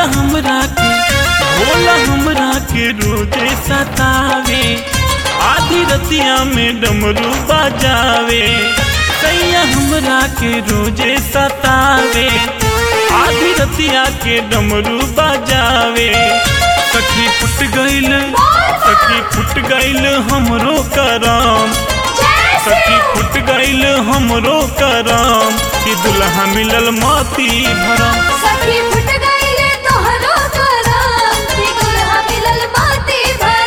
हमरा के भोला हमरा के रोजे सतावे आधी रतिया में डमरू बजावे सैया हमरा के रोजे सतावे आधी रतिया के डमरू बजावे सखी फुट गईल सखी फुट गईल हमरो करम सखी फुट गईल हमरो करम कि दुल्हा मिलल मोती भरम सखी फुट गईले तोहरो करम कि दुल्हा मिलल माटी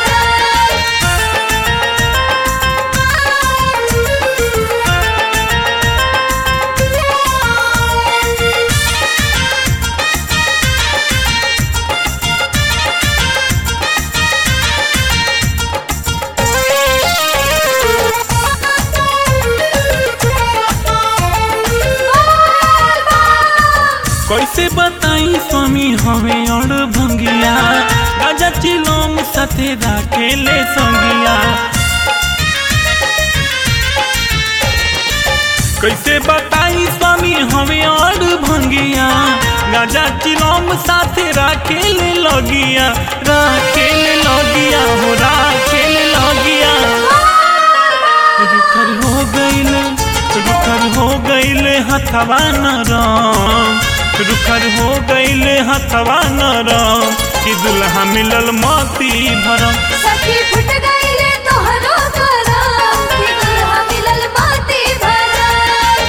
भरम कैसे बताई स्वामी हमें और भंगिया राजा चिलोम साथे राखेले संगिया कैसे बताई स्वामी हमें और भंगिया गाजा चिलोम साथे राखेले लगिया राखेले लगिया हो राखेले लगिया रुखर हो गईल रुखर हो गईल हथवा नरम रुखर हो गईल हथवा नरम कि दुल्हा मिलल मोती भरम सखी फुट गईले तोहरो करम कि दुल्हा मिलल माटी भरम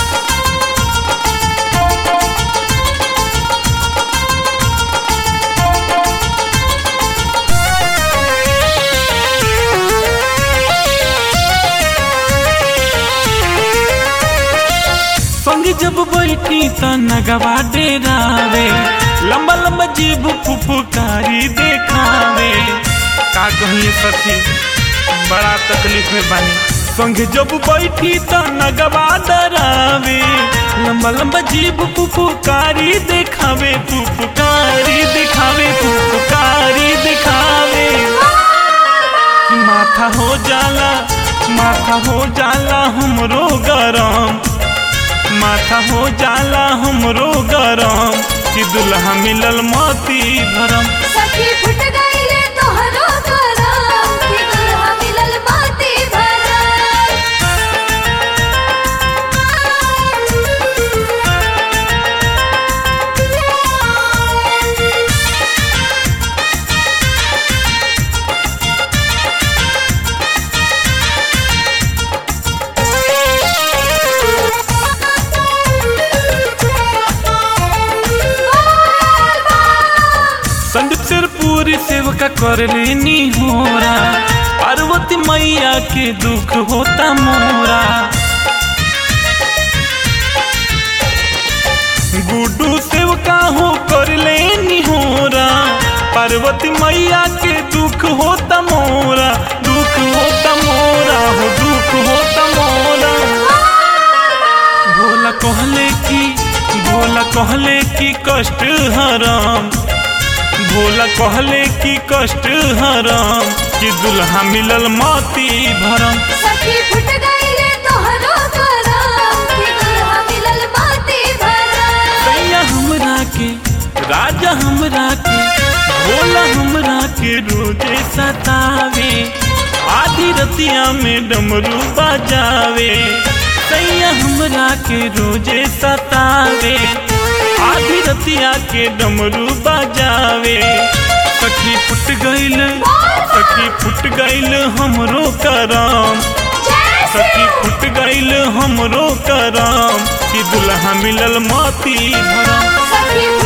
संग जब बैठी त नगवा डेरावे लंबा लंबा जीभ फुफुकारी देखावे का कहिए सखी बड़ा तकलीफ में बानी संग जब बैठी त नगवा डरावे लंबा लंबा जीभ फुफुकारी देखावे फुफुकारी देखावे फुफुकारी देखावे माथा हो जाला माथा हो जाला हमरो गरम माथा हो जाला हमरो गरम कि दुल्हा मिलल मोती भरम सखी फुट गईले तोहरो करम कि दुल्हा मिलल माटी भरम संदीप सिरपुरी सेवका कर लेनी होरा पार्वती मैया के दुख होता मोरा गुड्डू सेवका हो कर लेनी होरा पार्वती मैया के दुख होता मोरा दुख होता मोरा हो दुख होता मोरा भोला कहले की भोला कहले की कष्ट हराम भोला कहले की कष्ट हराम कि दुल्हा मिलल मोती भरम सखी फुट गईले तोहरो करम कि दुल्हा मिलल माटी भरम सैया हमरा के राजा हमरा के भोला हमरा के रोजे सतावे आधी रतिया में डमरू बजावे सैया हमरा के रोजे सतावे आधी रतिया के डमरू बजावे सखी फुट गईल सखी फुट गईल हमरो करम सखी फुट गईल हमरो करम कि दुल्हा मिलल मोती भरम सखी